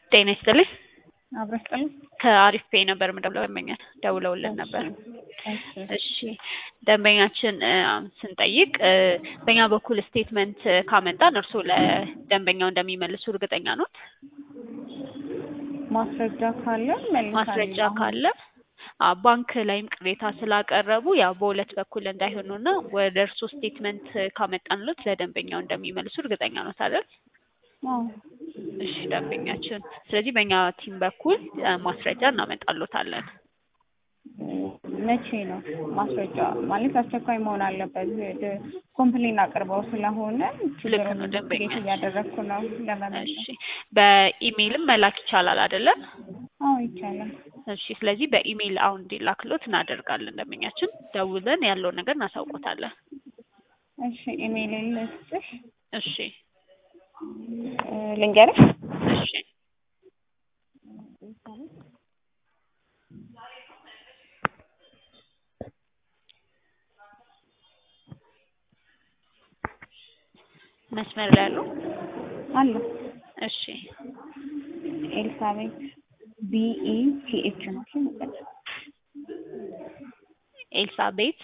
ጤና ይስጥልኝ። አብረሽ ጥሉ ከአሪፍ ፔ ነበር የምደውለው ደንበኛ ደውለውልን ነበር። እሺ ደንበኛችን እ ስንጠይቅ እ በእኛ በኩል ስቴትመንት ካመጣን እርስዎ ለደንበኛው እንደሚመልሱ እርግጠኛ ኖት? ማስረጃ ካለ መልካም ማስረጃ ነው። ካለ አ ባንክ ላይም ቅሬታ ስላቀረቡ ያው በሁለት በኩል እንዳይሆኑና ወደ እርስዎ ስቴትመንት ካመጣንሎት ለደንበኛው እንደሚመልሱ እርግጠኛ ኖት አይደል? አዎ። እሺ ደንበኛችን፣ ስለዚህ በእኛ ቲም በኩል እ ማስረጃ እናመጣሎታለን። መቼ ነው ማስረጃ ማለት አስቸኳይ መሆን አለበት። ድ- ኮምፕሌን አቅርበው ስለሆነ ችግሩን ነው ደንበኛ። ኢንቨስቲጌት እያደረግኩ ነው ለመመለስ። እሺ በኢሜይልም መላክ ይቻላል አይደለም? አዎ ይቻላል። እሺ ስለዚህ በኢሜይል አሁን እንዲላክሎት እናደርጋለን። ደንበኛችን ደውለን ያለውን ነገር እናሳውቆታለን። እሺ ኢሜይል ልስጥሽ እሺ እ ልንገርሽ እሺ መስመር ላይ ያሉ አለ እሺ ኤልሳቤት ቢኢ ቲኤች ነው እሺ ኤልሳቤት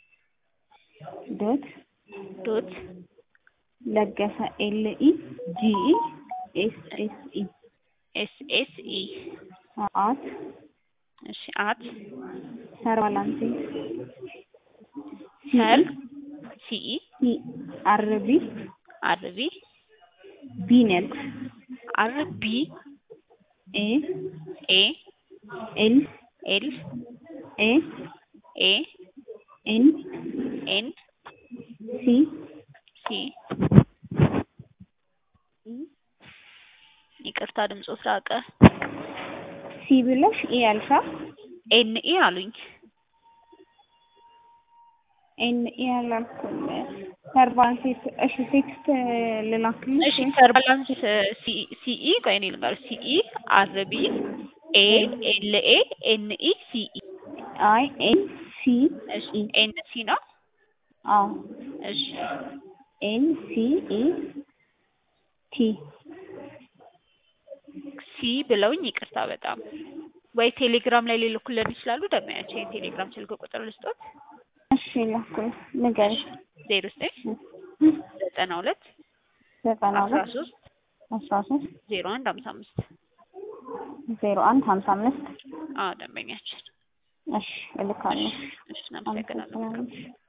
ዶት ዶት ለገሰ ኤልኢ ጂኢ ኤስ ኤስ ኢ ኤስ ኤስ ኢ አት እሺ አት ሰርቫላንቴ ሰር ሲኢ ሲ አርቢ አርቢ ቢኔክስ አርቢ ኤ ኤ ኤል ኤል ኤ ኤ ኤን ኤን ሲ ሲ ይቅርታ ድምፆ ራቀ። ሲ ብለሽ ኢ አልሻ ኤን ኢ አሉኝ። ኤን ኢ አላልኩም። ሰርቫንቴ እሺ ቴክስት ልላክልሽ እሺ ሰርቫላንስ ሲኢ ቆይ እኔ ልንገርሽ ሲኢ አርቢ ኤ ኤል ኤ ኤን ኢ ሲኢ አይ ኤን ሲ እሺ ኤን ሲ ነው። አዎ እሺ ኤን ሲ ኢ ቲ ሲ ብለውኝ ይቅርታ በጣም ወይ ቴሌግራም ላይ ሊልኩልን ይችላሉ። ደመያቸው የቴሌግራም ስልክ ቁጥር ልስጦት እሺ ላኩል ንገሪሽ ዜሮ ዘጠኝ ዘጠና ሁለት ዘጠና አስራ ሁለት ሶስት አስራ ሶስት ዜሮ አንድ ሀምሳ አምስት ዜሮ አንድ ሀምሳ አምስት አዎ ደንበኛችን። እሺ እልካለሁ። እሺ እናመሰግናለን። አመሰግናለሁ።